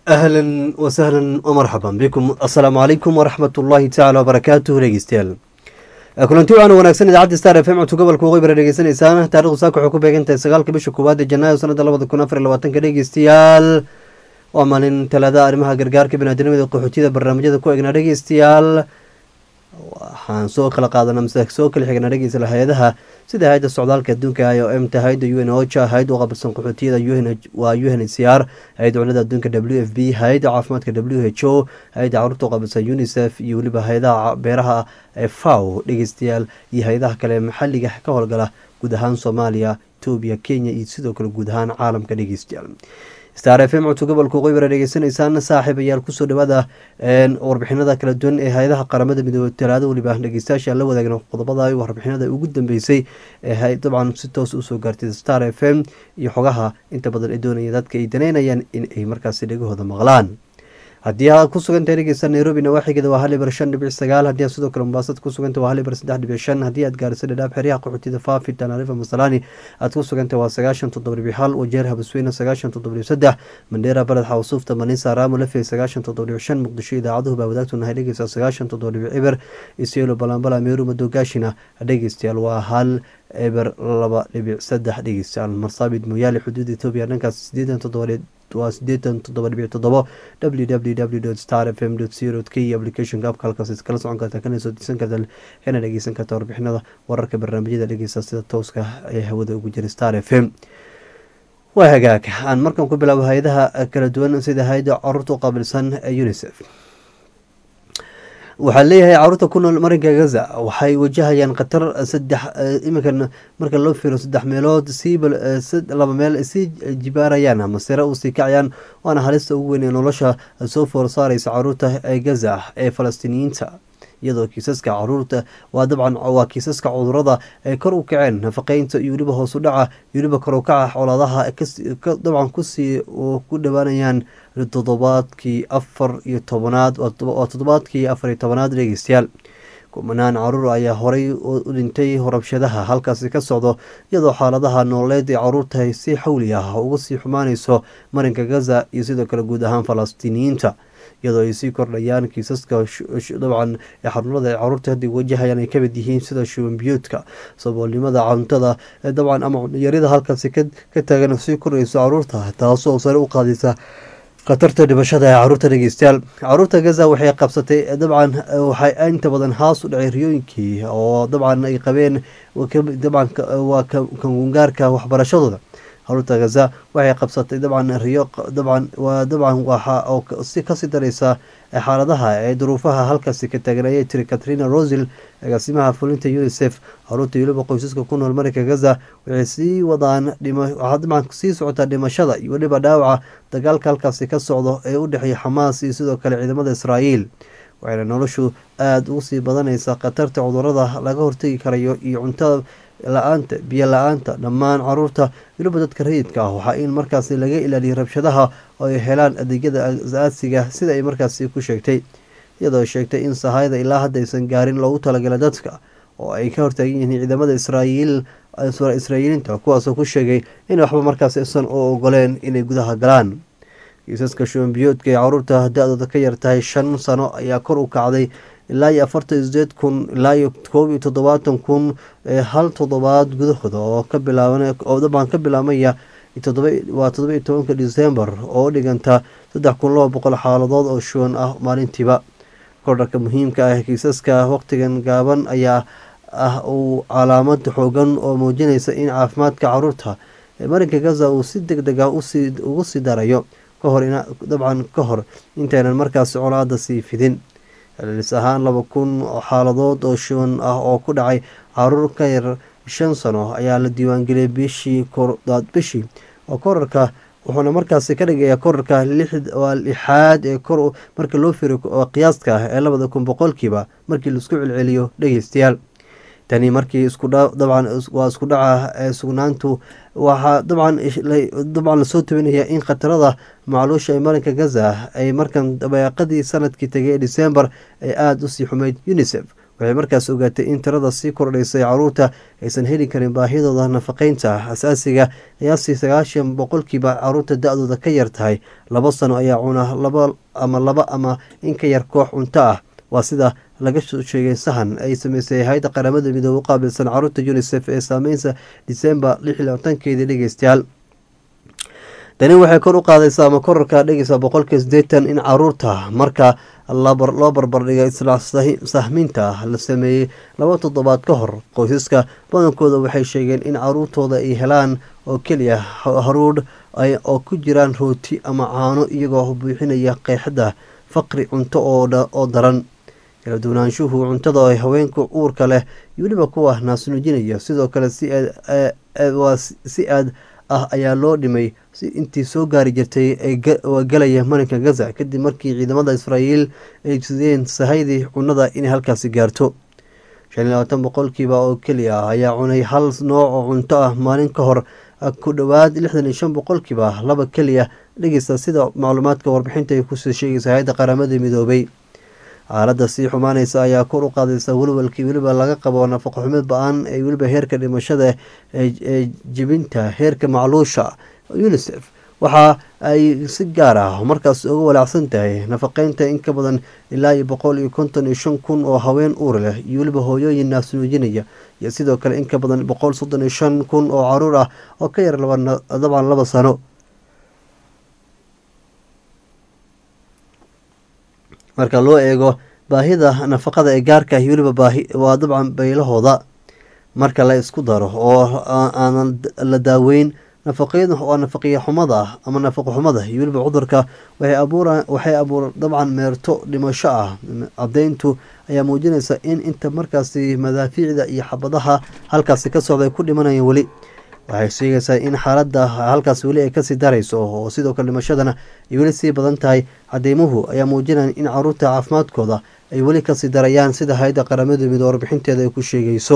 ahlan wasahlan wmarxaban bikum assalaamu calaykum waraxmat ullaahi tacala wabarakaatuh dhegeystayaal kulanti wacan wanaagsan idaacadda star f m codka gobolka waqooyi bara dhegeysanaysaan taarikhdu saaka waxay ku beegantahay sagaalka bisha koowaad ee janaayo sanada labada kun afar iyo labaatanka dhegeystayaal waa maalin talaada arrimaha gargaarka binaadinimada qaxootiyada barnaamijyada ku egnaa dhegeystayaal waxaan soo kala qaadana mise soo kala xigna dhegeysa hay-adaha sida hay-adda socdaalka adduunka i o m ta hay-adda u n ocha hay-adda u qabilsan qaxootiyada waa u n h c r hay-adda cunnada adduunka w f b hay-adda caafimaadka w h o hay-adda caruurta u qabilsan unicef iyo weliba hay-adaha beeraha ee faw dhegeystayaal iyo hay-adaha kale maxaliga ka howlgala guud ahaan soomaaliya etoobiya kenya iyo sidoo kale guud ahaan caalamka dhegeystayaal star f m codka gobolka waqooyi bara dhegeysanaysaan saaxiib ayaal kusoo dhawaada warbixinada kala duwan ee hay-adaha qaramada midoobey talaado weliba dhegeystayaasha la wadaagna qodobada warbixinada ugu dambeysay ee dabcan si toos usoo gaartay star f m iyo xogaha inta badan ay doonaya dadka ay daneynayaan in ay markaasi dhegahooda maqlaan haddii aad ku sugantahay dhegeysta nairobi nawaaxigeeda waa hal ibar shan dhibic sagaal haddii aad sidoo kale mubaasad ku sugantah waa hal ibar saddex dhibic shan haddii aad gaarisa dhadhaab xeryaha qaxootida faafi tanaarifa masalani aad ku sugantah waa sagaashan toddoba dhibic hal wajeer habasweyne sagaashan toddoba dhibic saddex mandheera baled xawsuufta manisa raamo lafey sagaashan toddoba dhibic shan muqdisho idaacaduhu baa wadaagtu nahay dhegeysta sagaashan toddoba dhibic ciber isyelo balambala meeru madogaashina dhegeystayaal waa hal eber laba dhibic saddex dhegeystayaal marsaabid mooyaale xuduuda etoobiya dhankaas sideetan toddobadeed waa sideetan toddoba dhibic toddobo w w w star f m co k applicationka abka halkaas iskala socon karta kana soo disan karta kana dhegeysan karta warbixinada wararka barnaamijyada dhegeysta sida tooska ee hawada ugu jira star f m waa hagaag aan markan ku bilaabo hay-adaha kala duwan sida hay-ada caruurta u qaabilsan ee unicef waxaa leeyahay caruurta ku nool marinka gaza waxay wajahayaan khatar saddex iminkan marka loo fiiro saddex meelood siiba laba meel sii jibaarayaan ama sare u sii kacayaan waana halista ugu weyn ee nolosha soo foor saareysa caruurta ee gaza ee falastiiniyiinta iyadoo kiisaska caruurta waa dabcan waa kiisaska cudurada ay kor u kaceen nafaqeynta iyo weliba hoos u dhaca iyo weliba kor u kaca colaadaha dabcan kusii ku dhawaanayaan toddobaadkii afar iyo tobanaad waa toddobaadkii afar iyo tobanaad dhegeystayaal kumanaan caruur ayaa horay u dhintay rabshadaha halkaasi ka socdo iyadoo xaaladaha nololeed ee caruurta si xawli ah uga sii xumaaneyso marinka gaza iyo sidoo kale guud ahaan falastiiniyiinta iyadoo ay sii kordhayaan kiisaska dabcan ee xanuunada ay caruurta hadda wajahayaan ay kamid yihiin sida shubanbiyoodka saboolnimada cuntada dabcan ama cunyarida halkaasi ka taagan sii kordhayso caruurta taasoo sare u qaadaysa khatarta dhimashada ee caruurta dhegeystayaal caruurta gaza waxay qabsatay dabcan waxay inta badan haas u dhacay riyooyinkii oo dabcan ay qabeen dabcan waa kangungaarka waxbarashadooda caruurta gaza waxay qabsatay dabcan riyo dabcan waa dabcan waxa oo si kasii dareysa xaaladaha ee duruufaha halkaasi ka taagan ayay tiri katrina rosil agaasimaha fulinta unicef caruurta weliba qoysaska ku nool marinka gaza waxay sii wadaan waxaa dabcan sii socotaa dhimashada iyo weliba dhaawaca dagaalka halkaasi ka socdo ee u dhexeeya xamaas iyo sidoo kale ciidamada israa'iil waxayna noloshu aada ugu sii badanaysaa khatarta cudurada laga hortegi karayo iyo cuntada la-aanta biyo la-aanta dhammaan caruurta weliba dadka rayidka ah waxaa in markaasi laga ilaaliyo rabshadaha oo ay helaan adeegyada asaasiga sida ay markaasi ku sheegtay iyadoo sheegtay in sahayda ilaa hadda aysan gaarin loogu talagala dadka oo ay ka hortaagan yihiin ciidamada israa'iil israa'iiliinta kuwaasoo ku sheegay in waxba markaasi isan u ogoleen inay gudaha galaan kiisaska shubanbiyoodka ee caruurta da-dooda ka yartahay shan sano ayaa kor u kacday ilaa iyo afartan iyo sideed kun ilaa iyo koob iyo toddobaatan kun hal toddobaad gudahooda oo ka bilaaban oo dabcan ka bilaabmaya waa toddoba iyo tobanka december oo u dhiganta saddex kun laba boqol xaaladood oo shuban ah maalintiiba kordharka muhiimka ah kiisaska waqtigan gaaban ayaa ah uu calaamad xoogan oo muujinaysa in caafimaadka caruurta ee marinka gaza uu si deg deg ah ugu sii darayo kahor dabcan ka hor intaynan markaasi colaada sii fidin celcelis ahaan laba kun xaaladood oo shuban ah oo ku dhacay caruur ka yar shan sano ayaa la diiwaangeliyay bishii bishii oo korarka wuxuuna markaasi ka dhigayaa korarka waa lixaad ee kor marka loo firo qiyaaska ah ee labada kun boqolkiiba markii laisku celceliyo dhegeystayaal tani markii isudabcan waa isku dhaca ee sugnaantu waxaa dabcan dabcan lasoo tabinaya in khatarada macluusha ee marinka gaza ay markan dabeeqadii sanadkii tegay ee december ay aada usii xumeyd unicef waxay markaas ogaatay in tirada sii kordhaysay caruurta aysan heli karin baahidooda nafaqeynta asaasiga qiyaastii sagaashan boqolkiiba caruurta da-dooda ka yar tahay laba sano ayaa cuna laba ama laba ama in ka yar koox cunto ah waa sida laga soo sheegay sahan ay sameysay hay-adda qaramada midoobe u qaabilsan caruurta unisef ee saameynsa disembar lix iyo labatankeedii dhegeystayaal tani waxay kor u qaadaysaa ama korarka dhegeysa boqolkiiba sideetan in caruurta marka loo barbardhigay isla sahminta la sameeyey laba toddobaad ka hor qoysaska badankooda waxay sheegeen in caruurtooda ay helaan oo keliya haruudh oo ku jiraan rooti ama caano iyagoo buuxinaya qeexda faqri cunto oo daran kala duwanaanshuhu cuntada ay haweenka uurka leh iyo weliba kuwa naasnuujinaya sidoo kale si aad ah ayaa loo dhimay si intii soo gaari jirtay waa galaya marinka gaza kadib markii ciidamada israa'iil ay sideen sahaydii cunnada inay halkaasi gaarto shan iyo labaatan boqolkiiba oo keliya ah ayaa cunay hal nooc oo cunto ah maalin ka hor ku dhowaad lixdan iyo shan boqolkiiba laba keliya dhegeysta sida macluumaadka warbixinta ay kusoo sheegaysa hay-adda qaramada midoobay xaaladda sii xumaaneysa ayaa kor u qaadaysa welwalkii weliba laga qabo nafaqo xumid ba-an ee weliba heerka dhimashada ee jibinta heerka macluusha unisef waxa ay si gaar ah markaas uga walaacsan tahay nafaqeynta in ka badan ilaa iyo boqol iyo konton iyo shan kun oo haween uur leh iyo weliba hooyooyin naasnuujinaya iyo sidoo kale in ka badan boqol soddon iyo shan kun oo caruur ah oo ka yar dabcan laba sano marka loo eego baahida nafaqada ee gaarka ah weliba baahi waa dabcan baylahooda marka la isku daro oo aanan la daaweyn nafaqyada waa nafaqiya xumada ah ama nafaqo xumada iyo weliba cudurka waxay abuura waxay abuur dabcan meerto dhimasho ah caddeyntu ayaa muujinaysa in inta markaasi madaafiicda iyo xabadaha halkaasi ka socda ay ku dhimanayaan weli waxay sheegaysaa in xaaladda halkaas weli ay kasii darayso oo sidoo kale dhimashadana ay weli sii badan tahay cadeymuhu ayaa muujinaya in caruurta caafimaadkooda ay weli kasii darayaan sida hay-adda qaramada midoo warbixinteeda ay ku sheegayso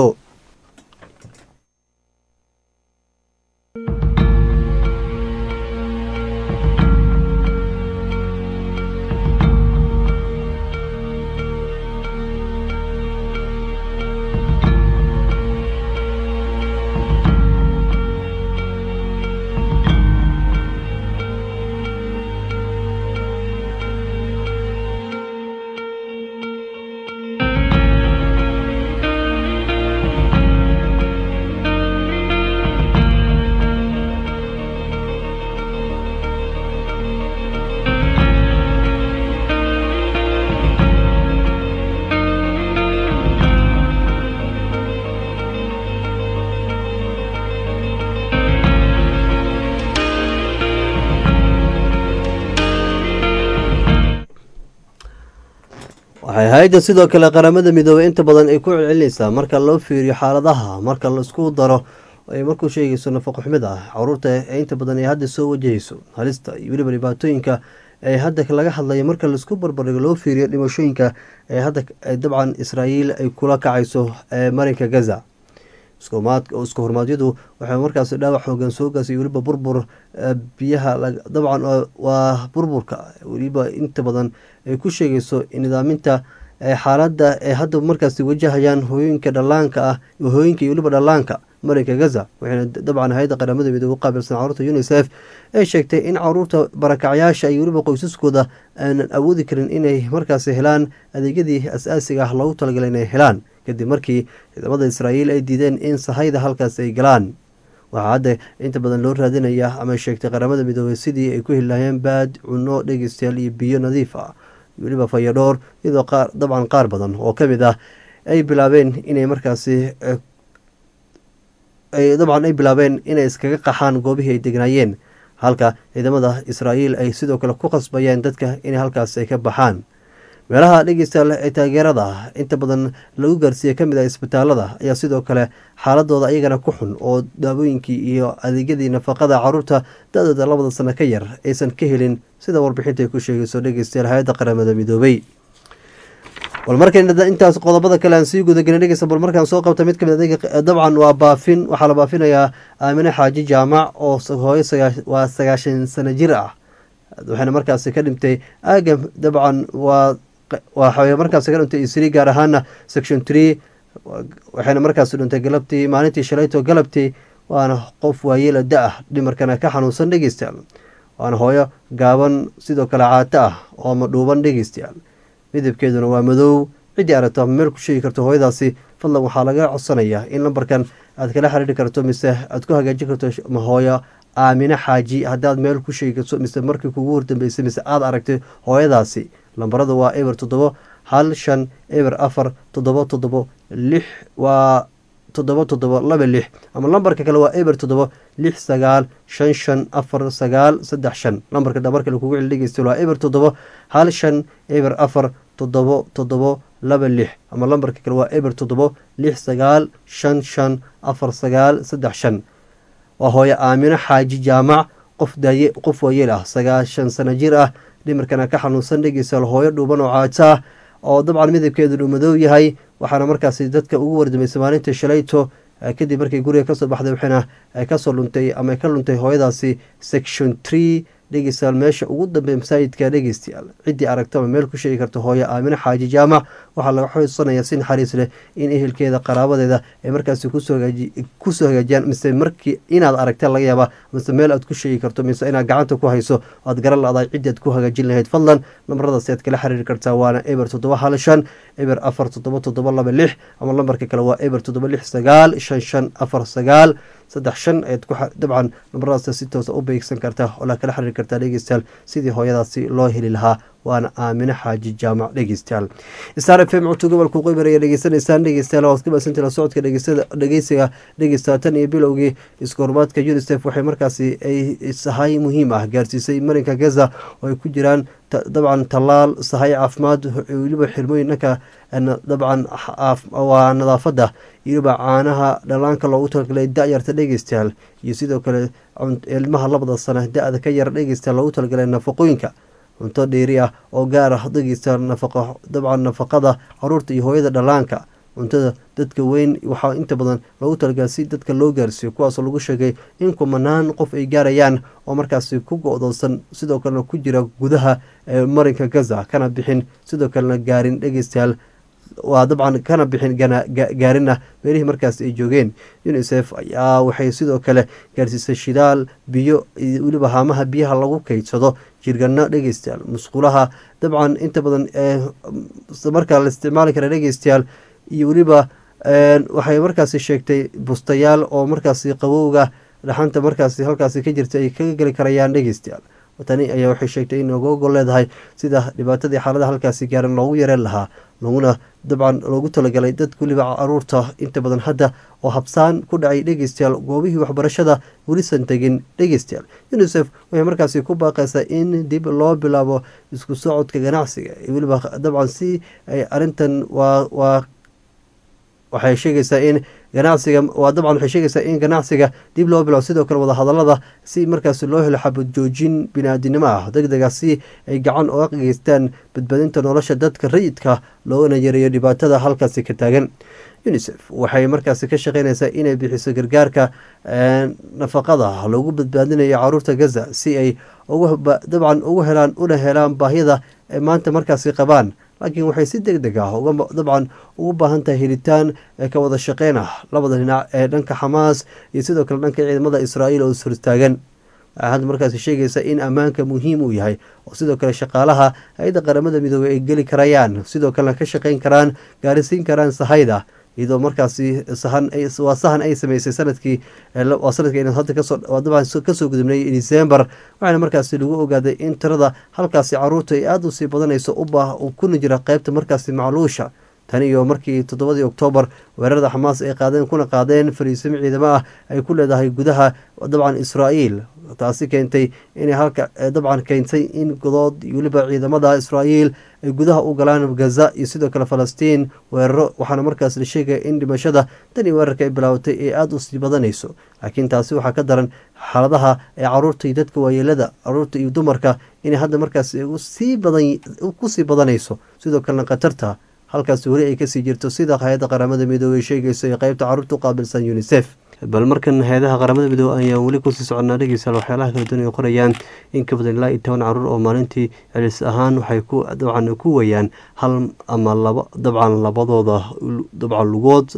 waxay hay-adda sidoo kale qaramada midoobey inta badan ay ku celcelinaysaa marka loo fiiriyo xaaladaha marka laisku daro ay markuu sheegayso nafaqo xumid ah caruurta ee inta badan ay hadda soo wajahayso halista iyo weliba dhibaatooyinka ee hadda laga hadlayo marka laisku barbardhigo loo fiiriyo dhimashooyinka ee hadda dabcan israa'iil ay kula kacayso marinka gaza isku hormaadyadu waxay markaas dhaawac xoogan soo gaasay weliba burbur biyaha dabcan waa burburka weliba inta badan ay ku sheegayso nidaaminta xaaladda ee hadda markaas wajahayaan hooyooyinka dhallaanka ah hooyinka iyo weliba dhallaanka marinka gaza waxayna dabcan hay-adda qaramada midoobe u qaabilsan caruurta unisef ay sheegtay in caruurta barakacyaasha iyo weliba qoysaskooda aanan awoodi karin inay markaas helaan adeegyadii as-aasiga ah loogu talagalay inay helaan kadib markii ciidamada israa'iil ay diideen in sahayda halkaas ay galaan waxaa hadda inta badan loo raadinaya ama sheegtay qaramada midoobey sidii ay ku heli lahayeen baad cunno dhegeystayaal iyo biyo nadiif ah weliba fayadhoor iyadoo qaar dabcan qaar badan oo ka mid ah ay bilaabeen inay markaasi dabcan ay bilaabeen inay iskaga qaxaan goobihii ay degnaayeen halka ciidamada israa'iil ay sidoo kale ku qasbayeen dadka inay halkaas ay ka baxaan meelaha dhegeystayaal ee taageerada ah inta badan lagu gaarsiiye kamid ah isbitaalada ayaa sidoo kale xaaladooda ayagana ku xun oo daawooyinkii iyo adeegyadii nafaqada caruurta da-dooda labada sano ka yar aysan ka helin sida warbixinta ay ku sheegayso dhegeystayaal hay-adda qaramada midoobey bal markan intaas qodobada kale aan sii gudagelin dhegeysta bal markaan soo qabta mid kamid adeega dabcan waa baafin waxaa la baafinayaa aamine xaaji jaamac oo hooyo waa sagaashan sano jir ah waxayna markaasi ka dhintay aagam dabcan waa waxay markaasi ka dhuntay isri gaar ahaana section tree waxayna markaasi dhuntay galabtii maalintii shalayto galabtii waana qof waayeela da ah dhimarkana ka xanuunsan dhegeystayaal waana hooyo gaaban sidoo kale caato ah oo madhuuban dhegeystayaal midabkeeduna waa madow ciddii aragto ama meel ku sheegi karto hooyadaasi fadlan waxaa laga codsanayaa in lambarkan aad kala xiriiri karto mise aad ku hagaajin karto hooyo aamine xaaji haddaad meel ku sheegi karto mise markii kugu hordambeysay mise aad aragtay hooyadaasi lambarada waa eber toddobo hal shan eber afar toddobo toddobo lix waa toddobo toddobo laba lix ama lambarka kale waa eber toddobo lix sagaal shan shan afar sagaal saddex shan lambarka dhabarka lakugu celi dhegeysta waa eber toddobo hal shan eber afar toddobo toddobo laba lix ama lambarka kale waa eber toddobo lix sagaal shan shan afar sagaal saddex shan waa hooyo aamino xaaji jaamac qof daaye qof waayeel ah sagaashan sano jir ah dhimarkana ka xanuunsan dhegeystayaal hooyo dhuuban oo caato ah oo dabcan midabkeedu uu madow yahay waxaana markaasi dadka ugu wardameysay maalinta shalayto kadib markay guriga kasoo baxday waxayna kasoo luntay ama ka luntay hooyadaasi section tree dhegeystayaal meesha ugu dambeeya masaajidka dhegeystayaal ciddii aragto ama meel ku sheegi karta hooyo aamine xaaji jaamac waxaa laga xusanaya si naxariis leh in ehelkeeda qaraabadeeda ay markaasi kusoo hagaajiyaan mise markii inaad aragta laga yaaba mise meel aad ku sheegi karto mise inaad gacanta ku hayso aad garan la-daay ciddii aad ku hagaajin lahayd fadlan lambaradaasi aad kala xiriiri kartaa waana eber toddoba hal shan eber afar toddoba toddoba laba lix ama lambarka kale waa eber toddoba lix sagaal shan shan afar sagaal saddex shan ayaad ku dabcan lambaradaas si toosa u beegsan kartaa oo la kala xiriiri kartaa dhegeystayaal sidii hooyadaasi loo heli lahaa waana aamine xaaji jaamac dhegeystayaal star f m codka gobolka qeybar ayaa dhegeysanaysaan dhegeystayaal waad ka baasantay la socodka dhegeysiga dhegeysta tan iyo bilowgii isku horumaadka unisef waxay markaasi ay sahay muhiim ah gaarsiisay marinka gaza oo ay ku jiraan dabcan tallaal sahay caafimaad weliba xirmooyin dhanka dabcan waa nadaafadda iyoliba caanaha dhalaanka loogu talagalay da-yarta dhegeystayaal iyo sidoo kale ilmaha labada sana da-da ka yar dhegeystayaal loogu talagalay nafaqooyinka cunto dheeri ah oo gaar ah dhegeysta nafaqo dabcan nafaqada caruurta iyo hooyada dhalaanka cuntada dadka weyn waxaa inta badan loogu talagalay si dadka loo gaarsiiyo kuwaasoo lagu sheegay in kumanaan qof ay gaarayaan oo markaasi ku go-doonsan sidoo kalena ku jira gudaha marinka gaza kana bixin sidoo kalena gaarin dhegeystayaal waa dabcan kana bixin gaarina meelihii markaas ay joogeen unisef ayaa waxay sidoo kale gaarsiisay shidaal biyo iyo weliba haamaha biyaha lagu keydsado jirgano dhegeystayaal musqulaha dabcan inta badan markaa la isticmaali kara dhegeystayaal iyo weliba waxay markaasi sheegtay bustayaal oo markaasi qabowga dhaxanta markaasi halkaasi ka jirta ay kaga geli karayaan dhegeystayaal tani ayaa waxay sheegtay in oga ogol leedahay sida dhibaatadii xaalada halkaasi gaaran loogu yareen lahaa laguna dabcan loogu talagalay dadka weliba caruurta inta badan hadda oo habsaan ku dhacay dhegeystayaal goobihii waxbarashada welisan tegin dhegeystayaal unisef waxay markaasi ku baaqaysaa in dib loo bilaabo isku socodka ganacsiga weliba dabcan si ay arintan waa waa waxay sheegaysaa in ganacsiga waa dabcan waxay sheegaysaa in ganacsiga dib loo bilaabo sidoo kale wadahadalada si markaasi loo helo xabad joojin bini-aadinimo ah deg dega si ay gacan oga geystaan badbaadinta nolosha dadka rayidka loogana yareeyo dhibaatada halkaasi ka taagan unisef waxay markaasi ka shaqeynaysaa inay bixiso gargaarka nafaqada lagu badbaadinayo caruurta gaza si ay dabcan ugu helaan una helaan baahiyada ay maanta markaasi qabaan laakiin waxay si deg deg ah dabcan ugu baahan tahay helitaan ka wada shaqeyn ah labada dhinac ee dhanka xamaas iyo sidoo kale dhanka ciidamada israa'iil oo ishortaagan waxay hadda markaasi sheegaysa in ammaanka muhiim uu yahay oo sidoo kale shaqaalaha hay-adda qaramada midoobey ay geli karayaan sidoo kalena ka shaqeyn karaan gaarisiin karaan sahayda iyadoo markaasi sahan waa sahan ay sameysay sanadkii waa sanadkii hadda kasoo dabcan kasoo gudubnay december waxaana markaasi lagu ogaaday in tirada halkaasi caruurta ay aada usii badanayso ubaa kuna jira qeybta markaasi macluusha tan iyo markii toddobadii oktoobar weerarada xamaas ay qaadeen kuna qaadeen fariisimo ciidamo ah ay ku leedahay gudaha dabcan israa'iil taasi keentay inay halka dabcan keentay in godood iyo weliba ciidamada israa'iil ay gudaha u galaan gaza iyo sidoo kale falastiin weeraro waxaana markaas la sheegaya in dhimashada tan iyo weerarka ay bilaabatay ay aada u sii badanayso laakiin taasi waxaa ka daran xaaladaha ee caruurta iyo dadka waayeelada caruurta iyo dumarka inay hadda markaas sii badan kusii badanayso sidoo kalena khatarta halkaas weli ay kasii jirto sida hay-adda qaramada midoobey sheegayso ee qeybta caruurta u qaabilsan unisef bal markan hay-adaha qaramada midoobe ayaan weli kusii soconaa dhegeystayaal waxyaalaha kala duwan ay qorayaan in ka badan ilaa iyo toban caruur oo maalintii celis ahaan waxay ku dabcan ku wayaan hal ama laba dabcan labadooda dabcan lugood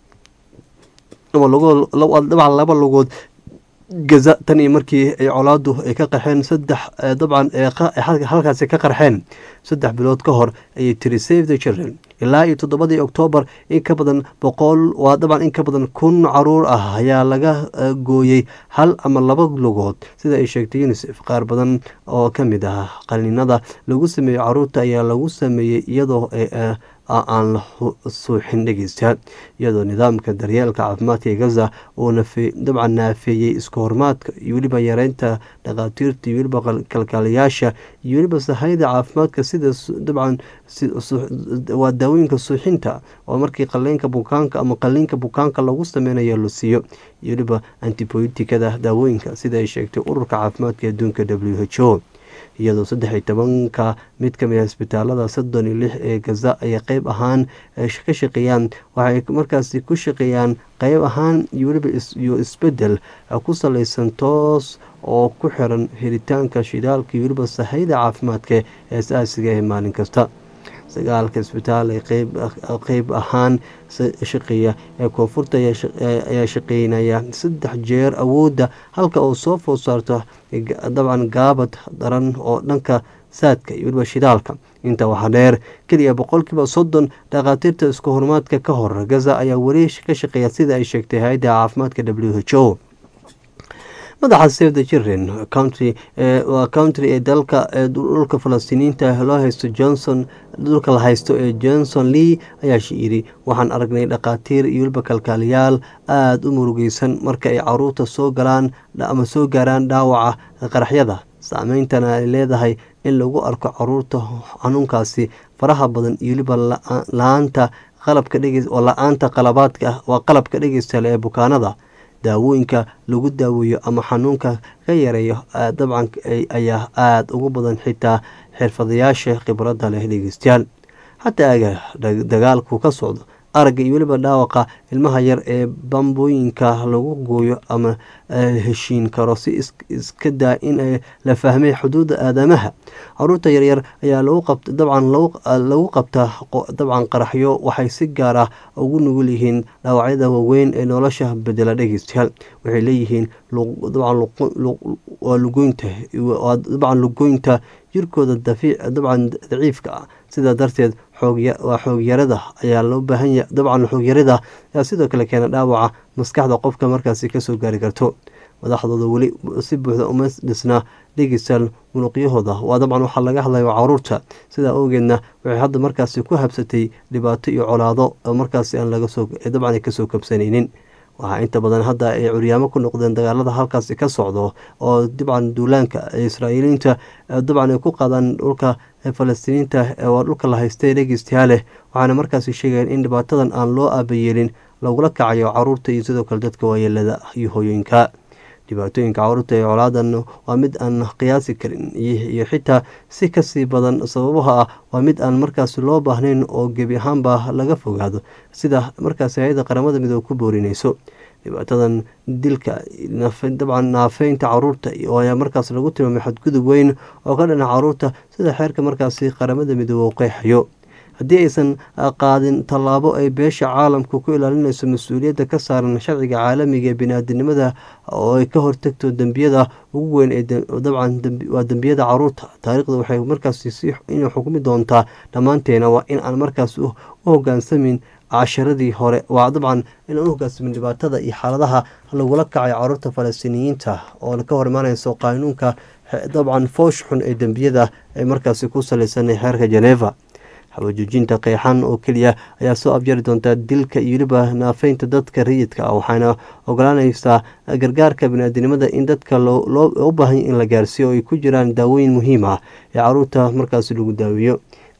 ama lugood dabcan laba lugood gaza tan iyo markii ay colaadu ay ka qarxeen saddex dabcan halkaasi ka qarxeen saddex bilood ka hor ayay tiri save the children ilaa iyo toddobadii oktoobar in ka badan boqol waa dabcan in ka badan kun caruur ah ayaa laga gooyey hal ama laba lugood sida ay sheegtay unisef qaar badan oo ka mid ah qaniinada lagu sameeyo caruurta ayaa lagu sameeyey iyadoo aan la suuxin dhegeystayaal iyadoo nidaamka daryeelka caafimaadka ee gaza uu dabcan naafeeyey iska hormaadka iyo weliba yareynta dhakhaatiirta iyo weliba kalkaalayaasha iyo weliba sahayda caafimaadka sida dabcan waa daawooyinka suuxinta oo markii qaliinka bukaanka ama qaliinka bukaanka lagu sameynayo la siiyo iyo weliba antiboyotikada daawooyinka sida ay sheegtay ururka caafimaadka adduunka w h o iyadoo saddex iyo tobanka mid ka mid a isbitaalada soddon iyo lix ee gaza ay qeyb ahaan ka shaqeeyaan waxay markaasi ku shaqeeyaan qeyb ahaan iyo weliba iyo isbedel ku saleysan toos oo ku xiran helitaanka shidaalka iyo weliba sahayda caafimaadka ee asaasiga ee maalin kasta sagaalka isbitaal ee qeyb ahaan shaqeeya ee koonfurta ayaa shaqeynaya saddex jeer awoodda halka uu soo food saarto dabcan gaabad daran oo dhanka saadka iyo weliba shidaalka inta waxaa dheer keliya boqolkiiba soddon dhakhaatiirta isku horumaadka ka hor gaza ayaa weli ka shaqeeya sida ay sheegtay hay-adda caafimaadka w h o madaxa save the children country waa country ee dalka dhulka falastiiniinta loo haysto johnson dhulka la haysto ee johnson lee ayaa yidhi waxaan aragnay dhakhaatiir iyo weliba kalkaaliyaal aada u murugeysan marka ay caruurta soo galaan ama soo gaaraan dhaawaca qaraxyada saameyntana ay leedahay in lagu arko caruurta xanuunkaasi faraha badan iyo weliba la-aanta qalabka dhege oo la-aanta qalabaadka waa qalabka dhegeystale ee bukaanada daawooyinka lagu daaweeyo ama xanuunka ka yareeyo dabcan ayaa aada ugu badan xitaa xirfadayaasha khibradda leh dhegeystayaal xataa aga dagaalku ka socdo aragga iyo weliba dhaawaqa ilmaha yar ee bambooyinka lagu gooyo ama heshiin karo si iska daa in la fahmay xuduudda aadamaha caruurta yaryar ayaa dabcan lagu qabtaa dabcan qaraxyo waxay si gaar ah ugu nugul yihiin dhaawacyada waaweyn ee nolosha bedela dhegeystayaal waxay leeyihiin dabcan lugoynta jirkooda dabcan daciifka ah sidaa darteed waa xoogyarada ayaa loo baahanya dabcan xoogyarada ayaa sidoo kale keena dhaawaca maskaxda qofka markaasi kasoo gaari karto madaxdooda weli si buuxda uma dhisna dhegeystaan munuqyahooda waa dabcan waxaa laga hadlayo caruurta sidaa awgeedna waxay hadda markaasi ku habsatay dhibaato iyo colaado oo markaasi aan dabcan kasoo kabsanaynin waxaa inta badan hadda ay curyaamo ku noqdeen dagaalada halkaasi ka socdo oo dabcan duulaanka israa'iiliinta dabcan ay ku qaadaan dhulka falastiiniinta waa dhulka la haystay dhegeystayaal waxaana markaasi sheegayeen in dhibaatadan aan loo aabayeelin lagula kacayo caruurta iyo sidoo kale dadka waayeelada iyo hooyooyinka dhibaatooyinka caruurta ee colaadan waa mid aan qiyaasi karin iyo xitaa si kasii badan sababaha ah waa mid aan markaas loo baahnayn oo gebi ahaanba laga fogaado sida markaas hay-adda qaramada midoobe ku boorinayso dhibaatadan dilka dabcan naafeynta caruurta ayaa markaas lagu tilmaamay xadgudub weyn oo ka dhana caruurta sida xeerka markaasi qaramada midoobe u qeexayo haddii aysan qaadin tallaabo ay beesha caalamka ku ilaalinayso mas-uuliyadda ka saaran sharciga caalamiga ee bini-aadinimada oo ay ka hortagto dembiyada ugu weyn ee dabcan waa dembiyada caruurta taariikhda waxay markaas inay xukmi doontaa dhammaanteena waa in aan markaas u hogaansamin casharadii hore waa dabcan inaan u hogaansamin dhibaatada iyo xaaladaha lagula kacay caruurta falastiiniyiinta oo ka hor imaaneyso qaanuunka dabcan foosh xun ee dembiyada ay markaasi ku saleysan xeerka geneva habajoojinta qeexan oo keliya ayaa soo abjari doontaa dilka iyo weliba naafeynta dadka rayidka ah waxaana ogolaaneysaa gargaarka biniaadinimada in dadka loo baahanya in la gaarsiiyo oo ay ku jiraan daawooyin muhiim ah ee caruurta markaasi lagu daaweeyo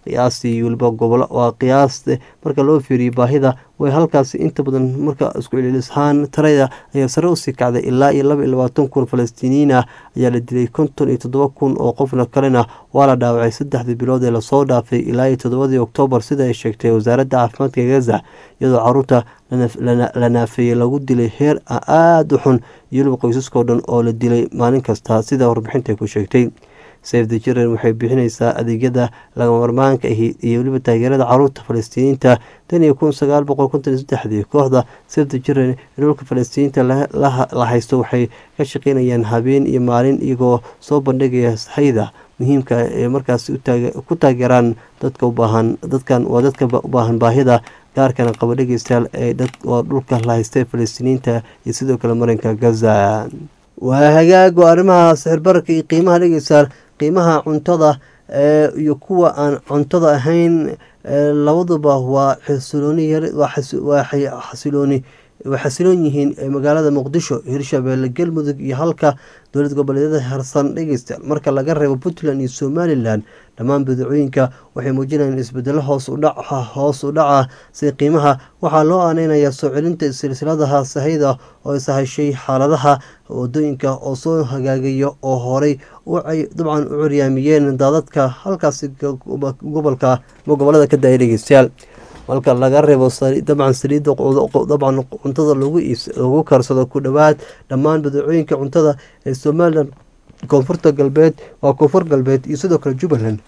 qiyaastii weliba gobolo waa qiyaas marka loo fiiriyo baahida way halkaasi inta badan marka isku celilishaan tarada ayaa sare usii kacday ilaa iyo laba iyo labaatan kun falastiiniyiin ah ayaa la dilay konton iyo toddoba kun oo qofna kalena waa la dhaawacay saddexdii bilood ee lasoo dhaafay ilaa iyo toddobadii oktoobar sida ay sheegtay wasaaradda caafimaadka gaza iyadoo caruurta la naafeeyey lagu dilay heer aada u xun iyo weliba qoysaskao dhan oo la dilay maalin kasta sida warbixinta ku sheegtay save the children waxay bixineysaa adeegyada lagama marmaanka ahi iyo weliba taageerada caruurta falastiiniyiinta tan iyo kun sagaal boqol konton iyo saddexdii kooxda save the children ee dhulka falastiiniyiinta la haysto waxay ka shaqeynayaan habeen iyo maalin iyagoo soo bandhigaya saxayda muhiimka ee markaas ku taageeraan dadka ubaahan dadkan waa dadka u baahan baahida gaarkana qaba dhegeystayaal ee waa dhulka la haystay falastiiniyiinta iyo sidoo kale marinka gaza waa hagaag waa arrimaha sixirbararka iyo qiimaha dhegeystayaal qiimaha cuntada iyo kuwa aan cuntada ahayn labaduba waa xasilooni waa xasilooni way xasiloon yihiin magaalada muqdisho hirshabeelle galmudug iyo halka dowlad goboleedyada harsan dhegeystayaal marka laga reebo puntland iyo somalilan dhammaan badacooyinka waxay muujinayaan isbedelo hoos udhaca hoos u dhaca si qiimaha waxaa loo aaneynayaa soo celinta silsiladaha sahayda oo sahashay xaaladaha wadooyinka oo soo hagaagaya oo horey dabcan u curyaamiyeen daadadka halkaasi gobolka gobolada ka daaya dhegeystayaal marka laga reebo dabcan saliidda dabcan cuntada lagu karsado ku dhowaad dhammaan badacooyinka cuntada ee somalilan koonfurta galbeed waa koonfur galbeed iyo sidoo kale jubbaland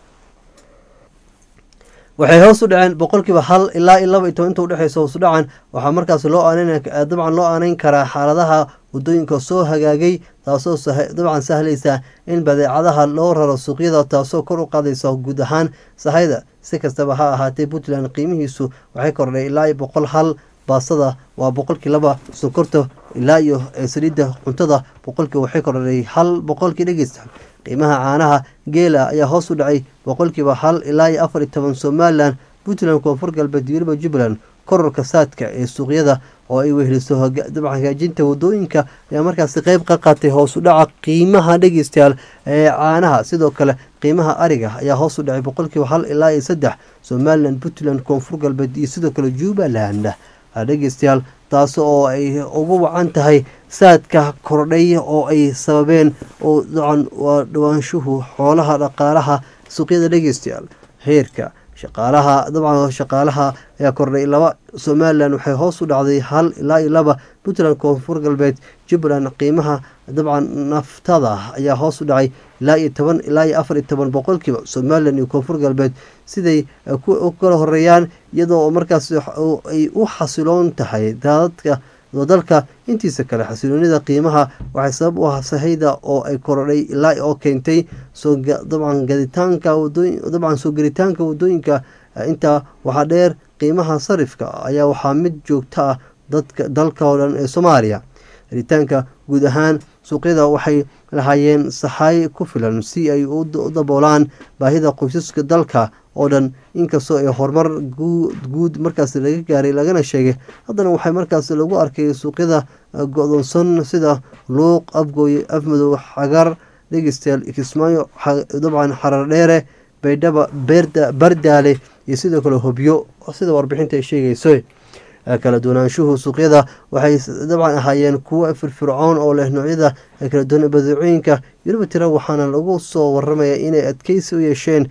waxay hoos u dhaceen boqolkiiba hal ilaa iyo laba iyo toban inta udhexeysa hoos u dhacan waxaa markaas loo aaneyn dabcan loo aaneyn karaa xaaladaha wadooyinka soo hagaagay taasoo dabcan sahlaysa in badeecadaha loo raro suuqyada taasoo kor u qaadaysa guud ahaan sahayda si kastaba ha ahaatee puntland qiimihiisu waxay kordhay ilaa iyo boqol hal baasada waa boqolkii laba sonkorta ilaa iyo saliidda cuntada boqolkii waxay kordhay hal boqolkii dhegeysta qiimaha caanaha geela ayaa hoos u dhacay boqolkiiba hal ilaa iyo afar iyo toban somalilan puntland koonfur galbeed weliba jubbaland kororka saadka ee suuqyada oo ay weheliso dabcan hagaajinta wadooyinka ayaa markaasi qeyb ka qaatay hoos u dhaca qiimaha dhegeystayaal ee caanaha sidoo kale qiimaha ariga ayaa hoos u dhacay boqolkiiba hal ilaa iyo saddex somalilan puntland koonfur galbeed iyo sidoo kale jubbaland dhegeystayaal taas oo ay ugu wacan tahay saadka kordhay oo ay sababeen oo dacan waa dhawaanshuhu xoolaha dhaqaalaha suuqyada dhegeystayaal heerka shaqaalaha dabcan shaqaalaha ayaa kordhay laba somalilan waxay hoos u dhacday hal ilaa iyo laba puntland koonfur galbeed jubbaland qiimaha dabcan naftada ayaa hoos u dhacay ilaa iyo toban ilaa iyo afar iyo toban boqolkiiba somalilan iyo koonfur galbeed siday u kala horeeyaan iyadoo markaas ay u xasiloon tahay daadadka dalka intiisa kale xasiloonida qiimaha waxay sabab u ah sahayda oo ay korodhay ilaa oo keentay dabcan gaditaanka dabcan soo gelitaanka wadooyinka intaa waxaa dheer qiimaha sarifka ayaa waxaa mid joogto ah dadka dalka oo dhan ee soomaaliya helitaanka guud ahaan suuqyada waxay lahaayeen saxaay ku filan si ay u daboolaan baahida qoysaska dalka oo dhan inkastoo ay horumar guud markaas laga gaaray lagana sheegay haddana waxay markaas lagu arkay suuqyada go-doonsan sida luuq afgooye afmadow xagar dhegeystayaal kismaayo dabcan xarar dheere baydhaba bardaale iyo sidoo kale hobyo sida warbixinta ay sheegayso kala duwanaanshuhu suuqyada waxay dabcan ahaayeen kuwo firfircoon oo leh noocyada kala duwan badeecooyinka weliba tira waxaana lagu soo waramaya inay adkeysi u yeesheen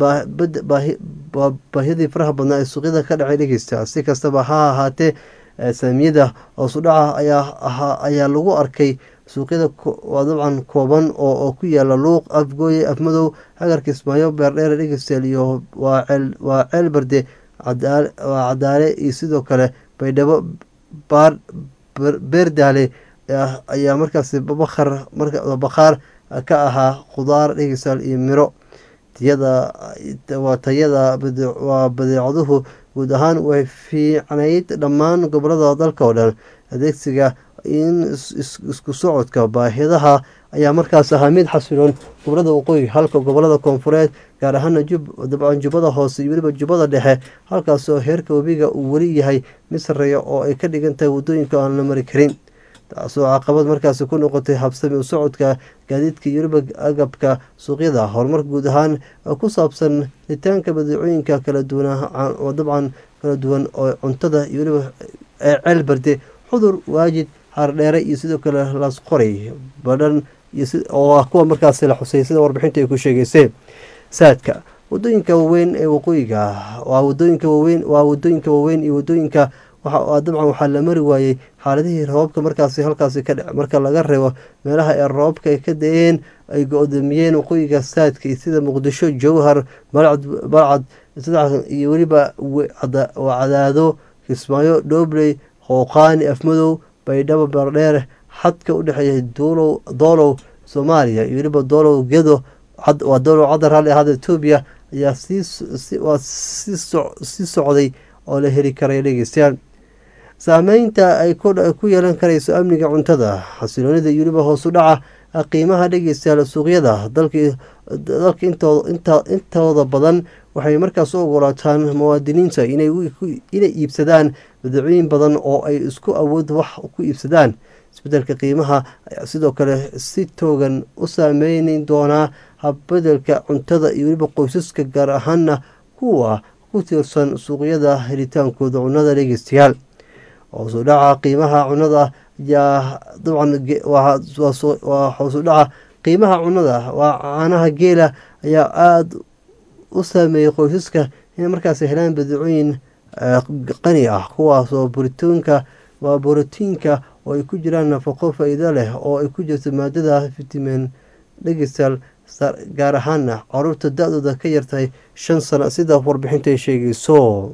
baahidii faraha badnaa ee suuqyada ka dhacay dhegeysta si kastaba ha ahaatee saamiyada hoosudhaca ayaa lagu arkay suuqyada waa dabcan kooban oo ku yaala luuq afgooye afmadow hagarka ismaayo beerdheere dhegeystayaal iyo waa ceel barde waa cadaale iyo sidoo kale baydhabo beerdaale ayaa markaasi bakar bakhaar ka ahaa khudaar dhegeystayaal iyo miro tiyada waa tayada waa badeecaduhu guud ahaan way fiicnayd dhammaan gobolada dalka oo dhan adeegsiga in isku socodka baahidaha ayaa markaas ahaa mid xasiloon gobolada waqooyi halka gobolada koonfureed gaar ahaana dabcan jubbada hoose iyo weliba jubbada dhexe halkaasoo heerka webiga uu weli yahay mid sareeya oo ay ka dhigan tahay wadooyinka aan la mari karin taasoo caqabad markaasi ku noqotay habsami u socodka gaadiidka iyo weliba agabka suuqyada horumar guud ahaan ku saabsan ritaanka badeecooyinka kala duwan dabcan kala duwan oo cuntada iyo weliba ee ceel barde xudur waajid hardheere iyo sidoo kale laasqoray badhan oo ah kuwa markaasi la xusay sida warbixinta ay ku sheegeyseen saadka wadooyinka waaweyn ee waqooyiga waa wadooyinka waaweyn waa wadooyinka waaweyn iyo wadooyinka dabcan waxaa la mari waayey xaaladihii roobabka markaasi halkaasi ka dhec marka laga reebo meelaha ee roobabka ay ka da-een ay go-doomiyeen waqooyiga saadka sida muqdisho jowhar balcad iyo weliba cadaado kismaayo dhobley qooqaani afmadow baydhabo bardheer xadka u dhexeeya doolow soomaaliya iyo weliba doolow gedo waa doolow cadar raalli ahaada etoobiya ayaa sii socday oo la heli karay dhegeystayaal saameynta ay ku yeelan karayso amniga cuntada xasiloonida iyo weliba hoosu dhaca qiimaha dhegeystayaal suuqyada dalka intooda badan waxay markaas u ogolaataan muwaadiniinta inay iibsadaan badeecooyin badan oo ay isku awood wax ku iibsadaan isbedelka qiimaha ayaa sidoo kale si toogan u saameyni doonaa habbedelka cuntada iyo weliba qoysaska gaar ahaana kuwa ku tiirsan suuqyada helitaankooda cunada dhegeystayaal hoosu dhaca qiimaha cunada ayaa dabcan waa hoosu dhaca qiimaha cunada waa caanaha geela ayaa aada u saameeyey qoysaska inay markaas helaan badeecooyin qani ah kuwaasoo boritoonka waa borotiinka oo ay ku jiraan nafaqo faa-iido leh oo ay ku jirto maadada fitamin dhegestal gaar ahaana caruurta da-dooda ka yartahay shan sano sida warbixinta ay sheegayso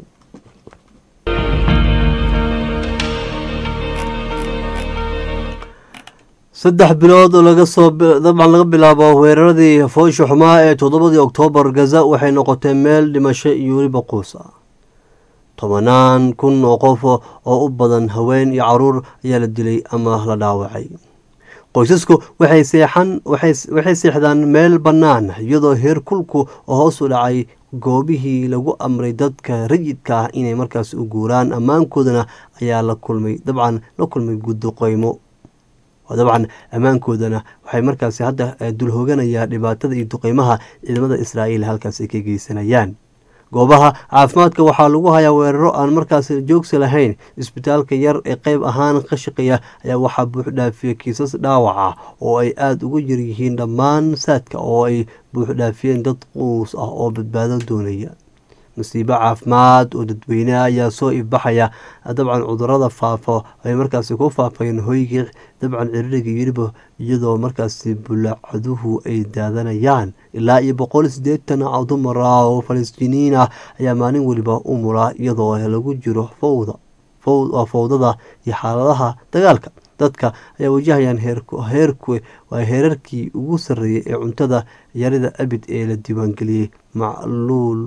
saddex bilood oo laga soo dabcan laga bilaabo weeraradii foosha xumaa ee toddobadii oktoobar gaza waxay noqotay meel dhimasho iyo weliba quus ah tobanaan kun oo qof oo u badan haween iyo caruur ayaa la dilay ama la dhaawacay qoysasku waxay seexan waxay seexdaan meel bannaan iyadoo heer kulku oo hoos u dhacay goobihii lagu amray dadka rayidka ah inay markaas u guuraan ammaankoodana ayaa la kulmay dabcan la kulmay guddoqeymo dabcan ammaankoodana waxay markaasi hadda dulhooganayaa dhibaatada iyo duqeymaha ciidamada israa'iil halkaas ay ka geysanayaan goobaha caafimaadka waxaa lagu hayaa weeraro aan markaas joogsi lahayn isbitaalka yar ee qeyb ahaan ka shaqeeya ayaa waxaa buuxdhaafiya kiisas dhaawaca oo ay aada uga yaryihiin dhammaan saadka oo ay buuxdhaafiyeen dad quus ah oo badbaado doonaya masiibo caafimaad oo dadweyneha ayaa soo ifbaxaya dabcan cudurada faafo ay markaasi ku faafayeen hoygii dabcan ciririga yiriba iyadoo markaasi bulacaduhu ay daadanayaan ilaa iyo boqol sideetan dumar ah oo falastiiniyiin ah ayaa maalin weliba u mura iyadoo lagu jiro fowda fowdada iyo xaaladaha dagaalka dadka ayaa wajahayaan heerku waa heerarkii ugu sarreeyay ee cuntada yarida abid ee la diiwaangeliyey macluul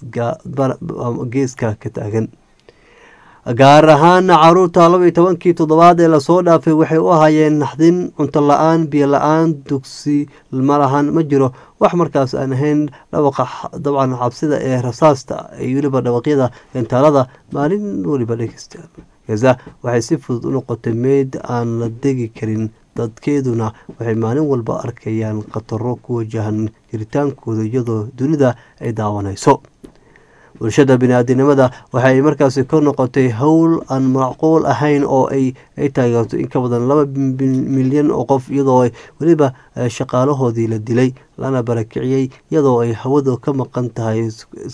basgeeska ka taagan gaar ahaana caruurta laba iyo tobankii toddobaad ee lasoo dhaafay waxay u ahaayeen naxdin cunto la-aan biyo la-aan dugsi malahan ma jiro wax markaas aan ahayn dhawaqa dabcan cabsida ee rasaasta iyo weliba dhawaqyada gantaalada maalin weliba dhegeysta gaza waxay si fudud u noqotay meyd aan la degi karin dadkeeduna waxay maalin walba arkayaan khataro ku wajahan jiritaankooda iyadoo dunida ay daawanayso bulshada bini-aadinimada waxay markaasi ka noqotay howl aan macquul ahayn oo ay taageerto in ka badan laba milyan oo qof iyadoo weliba shaqaalahoodii la dilay lana barakiciyey iyadoo ay hawada ka maqan tahay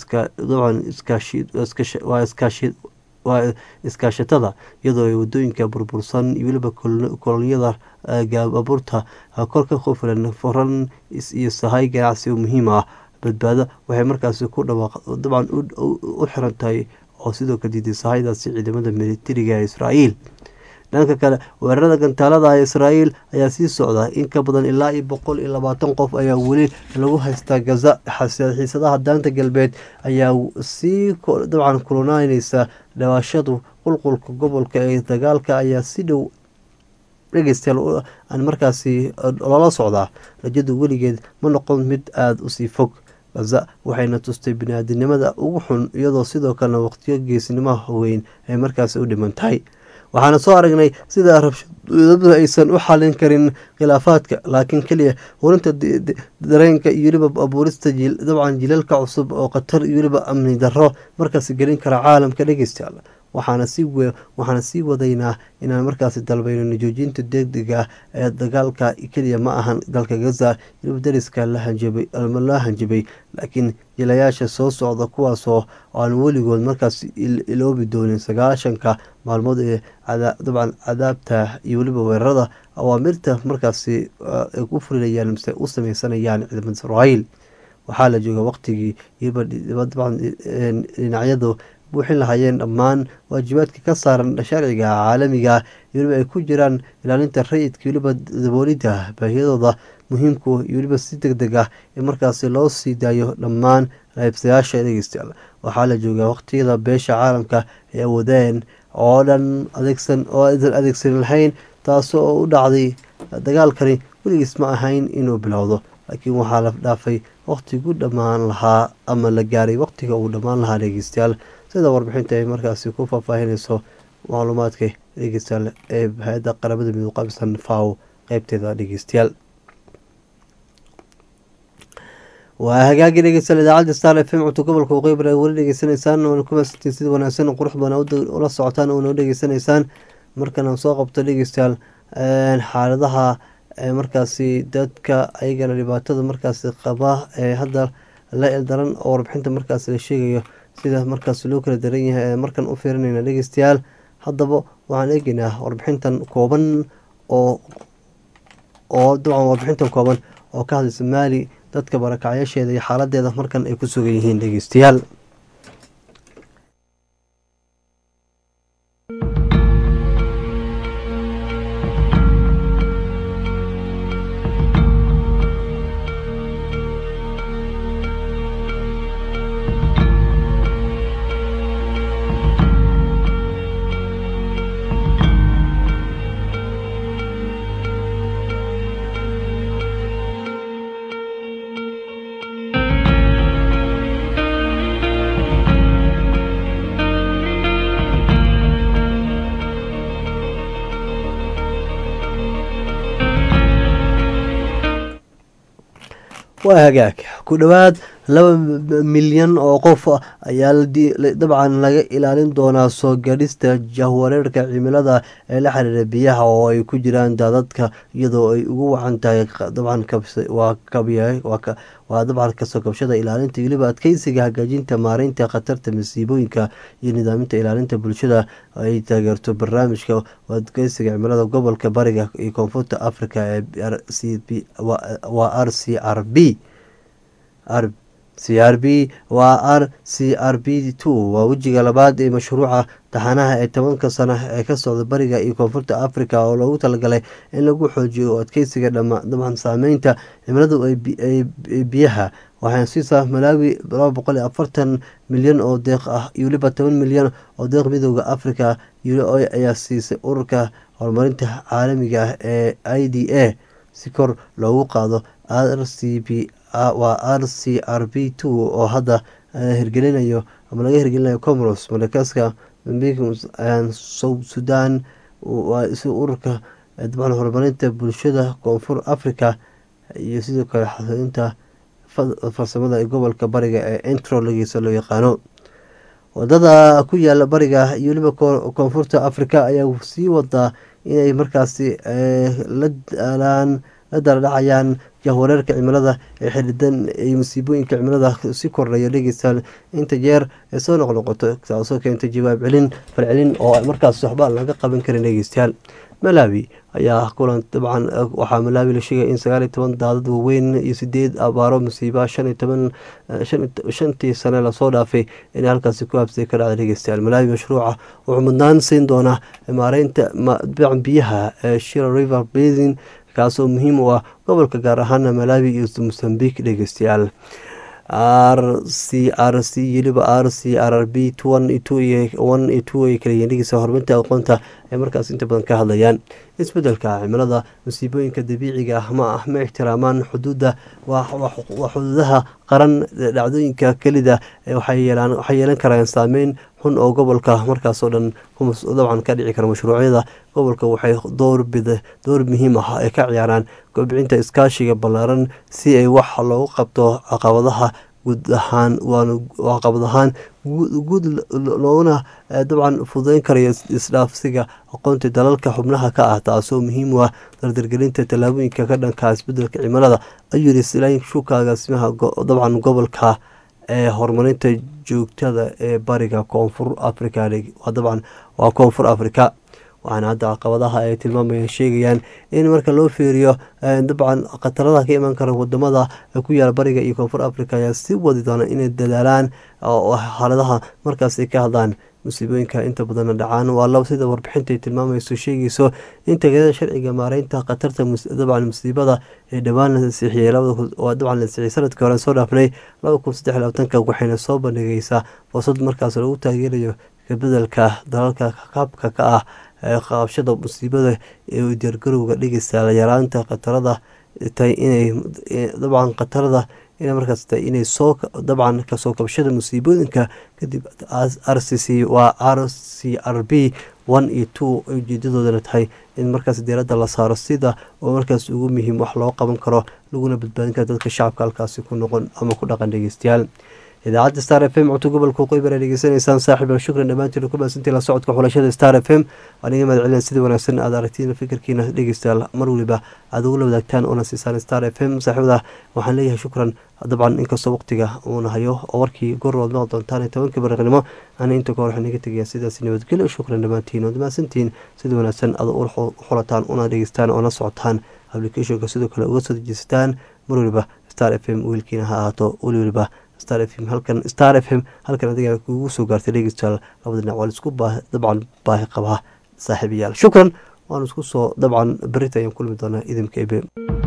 waa iskaashatada iyadoo ay wadooyinka burbursan iyo weliba kolonyada gaababurta kor ka qofilan furan iyo sahay ganacsi muhiim ah badbaado waxay markaasi ku dhawaaq dabcan u xiran tahay oo sidoo kale diiday sahaydaasi ciidamada militariga ee israa'iil dhanka kale weerarada gantaalada ee israa'iil ayaa sii socda in ka badan ilaa iyo boqol iyo labaatan qof ayaa weli lagu haystaa gaza xiisadaha daanta galbeed ayaa sii dabcan kulanaynaysa dhawaashadu qulqulka gobolka ee dagaalka ayaa si dhow dhegeystayaal aan markaasi loola socdaa rajadu weligeed ma noqon mid aada usii fog gaza waxayna tustay bini-aadinimada ugu xun iyadoo sidoo kalena waqtiyo geesnimaha weyn ay markaasi u dhiman tahay waxaana soo aragnay sida rabshadadu aysan u xalin karin khilaafaadka laakiin keliya hurinta dareenka iyo weliba abuurista dabcan jilalka cusub oo khatar iyo weliba amni darro markaasi gelin kara caalamka dhegeystayaal waxaana sii waxaana sii wadaynaa inaan markaasi dalbayno joojinta degdega ee dagaalka keliya ma ahan dalka gaza weliba dariska la hanjabay la hanjabay laakiin jilayaasha soo socda kuwaasoo aan weligood markaas iloobi doonin sagaashanka maalmood ee dabcan cadaabta iyo weliba weerarada awaamirta markaasi ay ku fulinayaan mise u sameysanayaan ciidamada israa'iil waxaa la jooga waqtigii weliba dabcan dhinacyadu buuxin lahaayeen dhammaan waajibaadka ka saaran sharciga caalamiga weliba ay ku jiraan ilaalinta rayidka weliba daboolidda baahiyadooda muhiimku iyo weliba si deg deg ah in markaasi loo sii daayo dhammaan qaybsayaasha dhegeystayaal waxaa la joogaa waqtiyada beesha caalamka ay awoodeen oo dhan adeegsan oo aysan adeegsan lahayn taasoo u dhacday dagaalkani weligiis ma ahayn inuu bilowdo laakiin waxaa la dhaafay waqtigu dhammaan lahaa ama la gaaray waqtiga uu dhammaan lahaa dhegeystayaal sida warbixinta ay markaasi ku faahfaahinayso macluumaadka dhegeystayaal ee hay-adda qaramada midoob qabisan faw qeybteeda dhegeystayaal waa hagaagii dhegeystayaal idaacadda star f m cunto gobolka waqooyi bari weli dhegeysanaysaan waana ku maasantiin sida wanaagsan qurux badan ula socotaan oona u dhegeysanaysaan markana soo qabto dhegeystayaal xaaladaha markaasi dadka ayagana dhibaatada markaasi qaba ee hadda la eldaran oo warbixinta markaasi la sheegayo sida markaas loo kala daran yahay ee markan u fiirinayna dhegeystayaal haddaba waxaan eegeynaa warbixintan kooban oo oo dabcan warbixintan kooban oo ka hadlaysa maali dadka barakacyaasheeda iyo xaaladeeda markan ay ku sugan yihiin dhegeystayaal waa hagaag ku dhowaad laba milyan oo qof ayaa dabcan laga ilaalin doonaa soo gadhista jahwareerka cimilada ee la xiriira biyaha oo ay ku jiraan daadadka iyadoo ay ugu wacan tahay dabcan waa dabcan kasoo kabshada ilaalinta weliba adkeysiga hagaajinta maareynta khatarta masiibooyinka iyo nidaaminta ilaalinta bulshada ay taageerto barnaamijka adkeysiga cimilada gobolka bariga iyo koonfurta africa ee waa r c r b c r b waa r c r b two waa wejiga labaad ee mashruuca taxanaha ee tobanka sano ee ka socda bariga iyo koonfurta africa oo loogu talagalay in lagu xoojiyo oo adkeysiga dabcan saameynta cimiladu ee biyaha waxaan siisaa malaawi laba boqol iyo afartan milyan oo deeq ah iyo weliba toban milyan oo deeq midooda africa ayaa siisay ururka horumarinta caalamiga ah ee i d a si kor loogu qaado r c b waa r c r b two oo hadda hirgelinayo ama laga hirgelinayo comoros madagaskar south sudan si ururka dabcan horumarinta bulshada koonfur africa iyo sidoo kale xasilinta farsamada ee gobolka bariga ee entrologisa loo yaqaano wadada ku yaala bariga iyo weliba koonfurta africa ayaa sii wadaa inay markaasi la daalaan la daladhacayaan jahwareerka cimilada ee xidhidan iyo masiibooyinka cimilada si kordhaya dhegeystayaal inta jeer ee soo noqnoqoto taasoo keentay jawaab celin falcelin oo markaas waxba laga qaban karin dhegeystayaal malawi ayaa kulan dabcan waxaa malaawi la sheegaya in sagaal iyo toban daadad waaweyn iyo sideed abaaro musiiba shan iyo toban shantii sane lasoo dhaafay inay halkaasi ku habsay ka dhacda dhegeystayaal malaawi mashruuca wuxuu mudnaan siin doonaa maareynta biyaha ee shira river basin kaasoo muhiim u ah gobolka gaar ahaana malaawi iyo mosambik dhegeystayaal r c r c weliba r c r r b one iyo two iyo one iyo two ay kala yihiin dhegeysa horumarinta aqoonta ay markaas inta badan ka hadlayaan isbedelka cimilada musiibooyinka dabiiciga ah ma ah ma ixtiraamaan xuduudda waa xuduudaha qaran dhacdooyinka kelida waxay yeelan karaan saameyn xun oo gobolka markaasoo dhan dabcan ka dhici kara mashruucyada gobolka waxay door muhiim ah ay ka ciyaaraan kobcinta iskaashiga ballaaran si ay wax loogu qabto caqabadaha guud ahaan caqabad ahaan guud loona dabcan fududeyn karayo isdhaafsiga aqoonta dalalka xubnaha ka ah taasoo muhiim u ah dardargelinta tallaabooyinka ka dhanka isbedelka cimilada ayuu yiri silayn shuka agaasimaha dabcan gobolka ee horumarinta joogtada ee bariga koonfur africa dabcan waa koonfur africa waxaana hadda caqabadaha ay tilmaamayaan sheegayaan in marka loo fiiriyo dabcan khatarada ka iman kara wadamada ku yaala bariga iyo koonfur africa ayaa si wadi doona inay dadaalaan xaaladaha markaas ay ka hadlaan musiibooyinka inta badanna dhacaan waa sida warbixinta ay tilmaamayso sheegayso in tagayada sharciga maareynta khatarta dabcan musiibada ee dhowaan la ansixiyey dabcan la ansixiyey sanadkii hore soo dhaafnay laba kun saddex labaatanka waxayna soo bandhigaysaa fursad markaas lagu taageerayo kabedelka dalalka qaabka ka ah qabashada musiibada ee diyaargarowga dhigaysa yaraanta khatarada tahay inay dabcan khatarada ina markaas tahay inay soo dabcan kasoo kabashada musiibooyinka kadib r c c waa r c r b one iyo two ujeedadoodana tahay in markaas diiradda la saaro sida oo markaas ugu muhiim wax loo qaban karo laguna badbaadin karo dadka shacabka halkaasi ku noqon ama ku dhaqan dhegeystayaal idaacadda star f m codka gobolka qoybar ay dhegeysanaysaan saaxiib shukran dhammaantiin ku maasantii la socodka xulashada star f m waan iga mahad celina sida wanaagsan aad aragtiin fikirkiina dhegeystayaal mar waliba aad ugula wadaagtaan oona siisaan star f m saaxiibada waxaan leeyahay shukran dabcan inkastoo waqtiga uuna hayo oo warkii gorrood maqli doontaan tobankii bariqnimo ana inta kahor waxaan iga tegayaa sidaas nabadgelyo shukran dhammaantiin ood mahadsantiin sida wanaagsan aad u xulataan una dhegeystaan oona socotaan applicationka sidoo kale uga soo dejisataan mar waliba star f m wiilkiina ha ahaato weli waliba star f m halkan star f m halkan adiga kugu soo gaartay dhegeystayaal labada dhinac waa laisku dabcan baahi qabaa saaxiibayaal shukran waan isku soo dabcan berita ayaan kulmi doonaa idinka ebe